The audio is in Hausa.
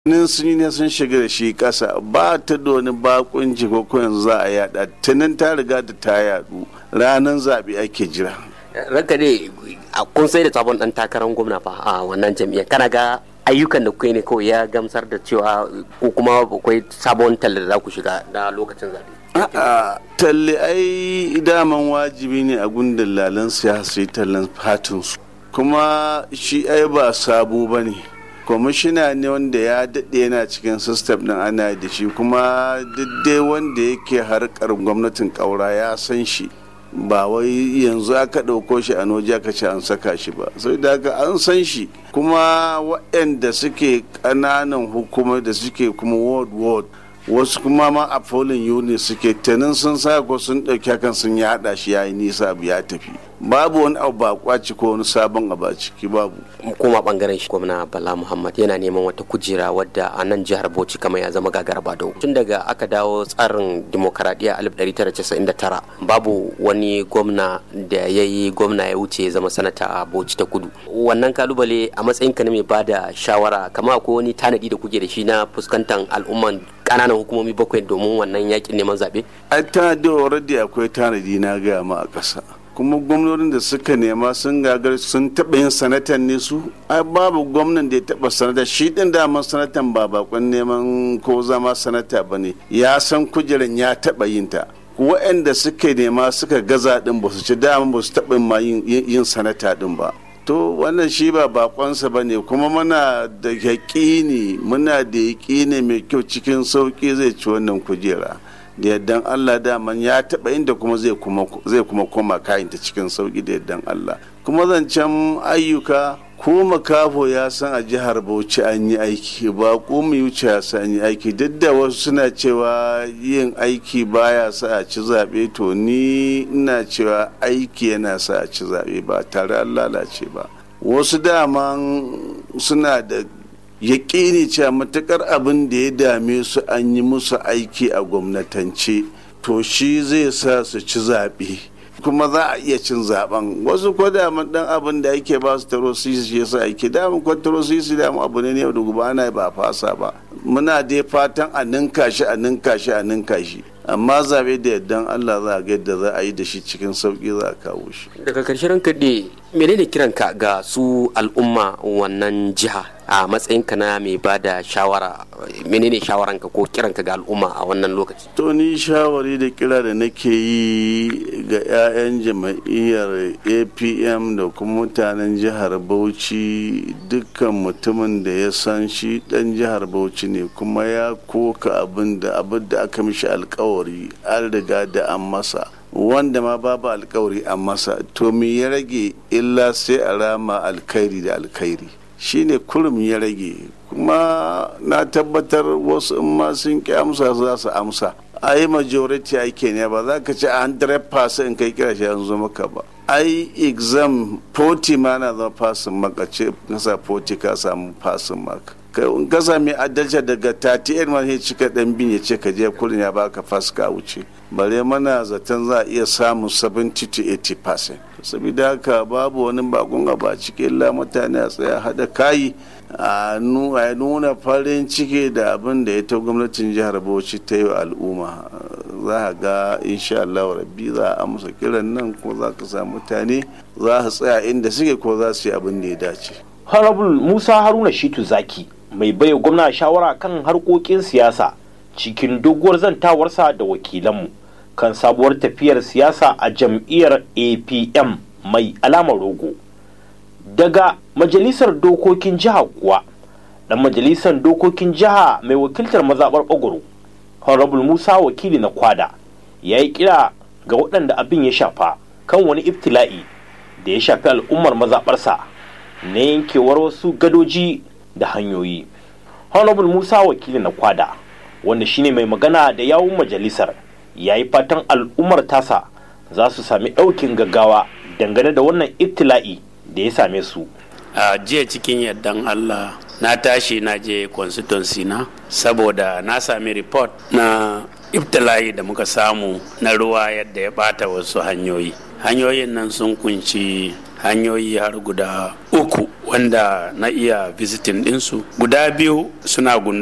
nin sun yi ne sun shiga da shi kasa ba ta da wani bakunci ko ko yanzu za a yada tunan ta riga da ta yadu ranar zaɓe ake jira ranka ne kun sai da sabon dan takarar gwamna fa a wannan jam'iyyar kana ga ayyukan da kuka ne kawai ya gamsar da cewa ko kuma akwai sabon talle da za ku shiga na lokacin zaɓe A'a, talle ai daman wajibi ne a gundun lalan siyasa yi tallan fatinsu kuma shi ai ba sabo ba ne kwamishina ne wanda ya daɗe yana cikin sistem ɗin ana da shi kuma dai wanda yake harkar gwamnatin ƙaura ya san shi ba wai yanzu aka ɗauko shi a noji aka ce an saka shi ba sai da haka an san shi kuma waɗanda suke ƙananan hukumar da suke kuma world world wasu kuma ma a polling unit suke tanin sun sa ko sun ɗauki hakan sun ya haɗa shi ya yi nisa abu ya tafi babu wani abu ba kwaci ko wani sabon abu a ciki babu kuma bangaren shi gwamna bala muhammad yana neman wata kujera wadda a nan jihar bauchi kamar ya zama gagar bado tun daga aka dawo tsarin demokaradiyya 1999 babu wani gwamna da ya yi gwamna ya wuce zama sanata a bauchi ta kudu wannan kalubale a matsayin ka na mai bada shawara kama akwai wani tanadi da kuke da shi na fuskantar al'umman kananan hukumomi bakwai domin wannan yakin neman zaɓe? ai tanadi already akwai tanadi na gaya ma a ƙasa kuma gwamnonin da suka nema sun gagar sun taɓa yin sanatan ne su ai babu gwamnan da ya taɓa sanata shi ɗin daman sanatan ba bakon neman ko zama sanata ba ne ya san kujeran ya taɓa yin ta waɗanda suka nema suka gaza ɗin ba su ci dama ba su taɓa ma yin sanata ɗin ba to wannan shi ba bakonsa ba ne kuma muna da yaƙini muna da yaƙini mai kyau cikin sauƙi zai ci wannan kujera da yardan Allah daman ya taɓa inda kuma zai kuma koma kayanta cikin sauƙi da yardan Allah kuma zancen ayyuka ko makafo ya san a jihar Bauchi an yi aiki ba ko mu wuce ya san an yi aiki duk da wasu suna cewa yin aiki baya sa a ci zaɓe to ni ina cewa aiki yana sa a ci zaɓe ba tare an lalace ba wasu daman suna da yaƙini cewa matukar abin da ya dame su an yi musu aiki a gwamnatance to shi zai sa su ci zaɓe kuma za a iya cin zaben wasu ko daman dan abin da ake ba su taro sisi ya sa ake daman ko taro sisi daman abu ne yau da gobe ana ba fasa ba muna dai fatan a ninka shi a ninka shi a ninka shi amma zabe da yardan Allah za a ga yadda za a yi da shi cikin sauki za a kawo shi daga karshen kaɗe menene kiranka ga su al'umma wannan jiha a matsayinka na mai ba da shawara menene shawaranka ko kiranka ga al'umma a wannan lokaci to ni shawari da kira da nake yi ga 'ya'yan jama'iyyar apm da kuma mutanen jihar bauchi dukkan mutumin da ya san shi dan jihar bauchi ne kuma ya koka abin da abin da aka mishi alkawari an riga da an masa wanda ma babu alkawari an masa to me ya rage illa sai a rama alkhairi da alkhairi shine kurum ya rage kuma na tabbatar wasu in ma sun ki amsa za su amsa a yi majority ake ne ba za ka ci 100% in kai kira shi yanzu maka ba ai exam 40 ma na zama fasin maka ce nasa 40 ka samu fasin maka in ka sami adalci daga 38 ma sai cika dan bin ya ce ka je kullum ya baka fas ka wuce bare mana zaton za a iya samun 70 to 80% saboda haka babu wani bakon a cikin illa mutane a tsaya hada kayi a nuna farin ciki da abin da ita gwamnatin jihar bauchi ta yi wa al'umma za a ga insha Allah rabbi za a amsa kiran nan ko za ka samu mutane za su tsaya inda suke ko za su yi abin da ya dace honorable musa haruna shitu zaki mai baiwa gwamna shawara kan harkokin siyasa cikin doguwar zantawarsa da wakilanmu kan sabuwar tafiyar siyasa a jam'iyyar apm mai alamar rogo daga majalisar dokokin jiha kuwa dan majalisar dokokin jiha mai wakiltar mazaɓar ɓagoro honorable musa wakili na kwada ya yi kira ga waɗanda abin ya shafa kan wani iftila'i da ya shafi al'ummar mazaɓarsa na yankewar wasu gadoji da hanyoyi honorable musa wakili na kwada wanda shine mai magana da yawun majalisar ya yi fatan al'ummar tasa za su sami ɗaukin gaggawa dangane da wannan ibtila'i da ya same su a jiya cikin yardan allah na tashi na je constituency na saboda na sami report na ibtila'i da muka samu na ruwa yadda ya bata wasu hanyoyi hanyoyin nan sun kunci hanyoyi har guda uku wanda na iya visiting ɗinsu guda biyu suna